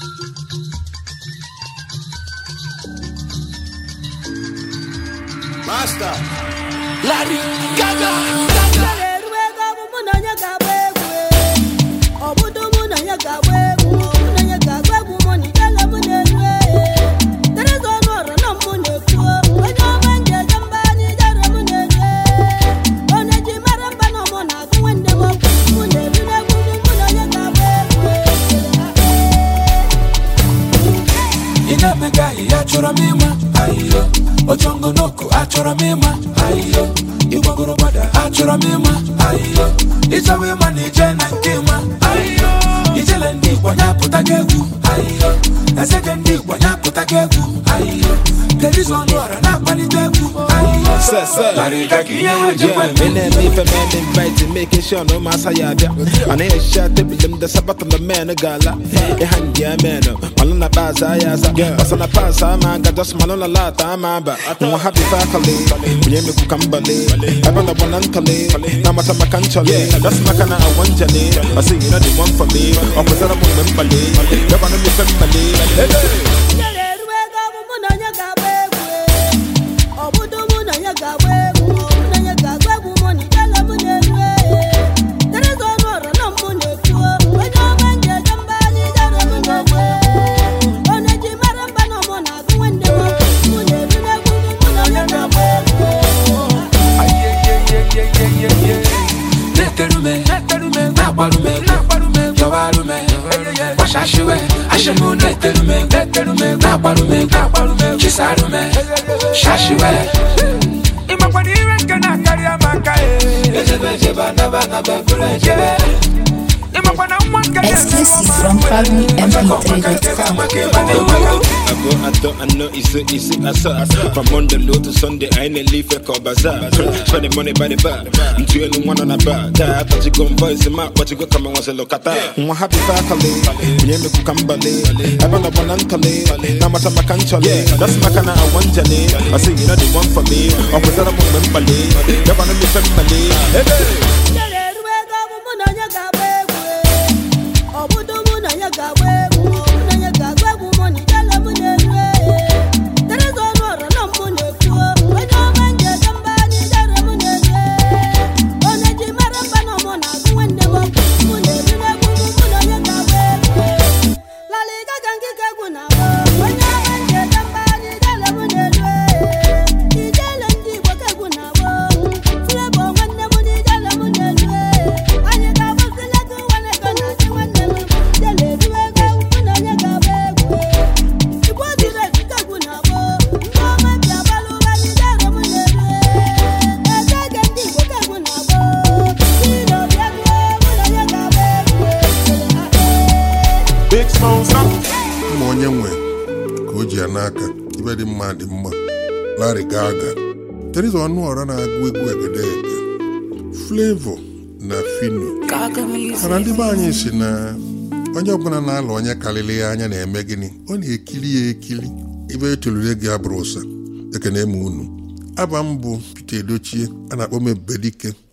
Basta. Larry Gaga. eru ego bụ mụ na onye ga-agba egwu ọ bụdo mụ na onye ga-agba egwu mụ na onye ga-agba egwu mụ na ijele mụ na-eru tereza ọnụ ọrụ na mụ na-ekwu onye ọma nje eje mba anyị ijere mụ na-eru onye ji mara mba na mụ na-agụ nwanne m ọgwụ mụ na-eru n'egwu mụ mụ na onye ga-agba egwu Ị na-emega ihe achọrọ m ịma ayiyo Ojongo n'oku achọrọ m ịma ayiyo Ịgbagoro gbada achọrọ m ịma ayiyo Ịchọwa ịma na ije na nke ịma ayiyo Ijele ndị Igbo nyapụta gị egwu ayiyo Ezege ndị Igbo nyapụta gị egwu ayiyo Terizo ọnụ ọra na-akpalite egwu ayiyo Sir, sir. Larry Gaga ihe ha jikwa Yeah, me and me for man invited, making sure no mass I had And I shot the them the sabat on the man a gala. A hand yeah man, Malona Baza Yaza, Basana Pass, I'm a just Malona Lata, I'm a ba. No happy faculty, William Kukambale, I'm on the one uncale, Namata Makanchale, that's Makana I want Jane. I say you know the one for me, or was that a woman Bale, the one of the family. Ijele eru ego bụ mụ na onye ga-agba egwu ọ bụdo mụ na onye ga-agba egwu mụ na onye ga-agba egwu mụ na ijele mụ na-eru tereza ọnụ ọrụ na mụ na-ekwu onye ọma nje eje mba anyị ijere mụ na-eru onye ji mara mba na mụ na-agụ nwanne m ọgwụ mụ na-eru n'egwu mụ mụ na onye ga-agba egwu Neterume, nakwarume, yọwarume, gbashashiwe, ashimu neterume, nakwarume, chisarume, shashiwe. Ịmakwara ire nke na-akarị amaka ejebe ejebe anaba anaba bụrụ ejebe ịmakwana nwa nke Exclusive from PabloMP3.com. I go, I thought, I know, it's it, it's it, I saw. From Monday low to Sunday, I ain't a leaf, I call bazaar. Spending money by the bar. I'm two and one on a bar. I thought you gon' voice him out, but you go come and once a look at that. I'm happy faculty. We ain't look kambale. I want a one uncale. Now my time I can't chale. That's my kind of I want Jane. I say, you know, the one for me. Or was that a woman bale? You wanna be family. Hey, hey. Ijele eru ego bụ mụ na onye ga-agba egwu ọ bụdo mụ na onye ga-agba egwu mụ na onye ga-agba egwu mụ na ijele mụ na-eru tereza ọnụ ọrụ na mụ na-ekwu onye ọma nje eje mba anyị ijere mụ na-eru onye ji mara mba na mụ na-agụ nwanne m ọgwụ mụ na-eru n'egwu mụ mụ na onye ga-agba egwu Larry Gaga nkike egwu na-agba onye ọma nje eje mba anyị ijele mụ na-eru ijele ndị Igbo ka egwu na-agba Flavour nwanne m na ijele mụ na-eru anyị ga-agbazile gị nwanne gị na chi nwanne m ijele eru ego mụ na onye ga-agba egwu Igbo ziri ezi ka egwu na-agba ndị ọma bi agbalụ ụwa anyị ijele mụ na-eru ezege ndị Igbo ka egwu na-agba si n'obi egwu mụ na onye ga-agba egwu Big sponsor. ma onye nwe ka o ji ya n'aka ibe dị mma dị mma Larry Gaga Teresa Ọnụọra na-agụ egwu egedege Flavor na Fino mana ndị be anyị si na onye ọbụla na-alụ onye karịrị ya anya na-eme gịnị ọ na-ekiri ya ekiri ibe etolure gị abụrụ ụsa ekene m unu aba m bụ Peter Edochie a na-akpọ m Ebubedike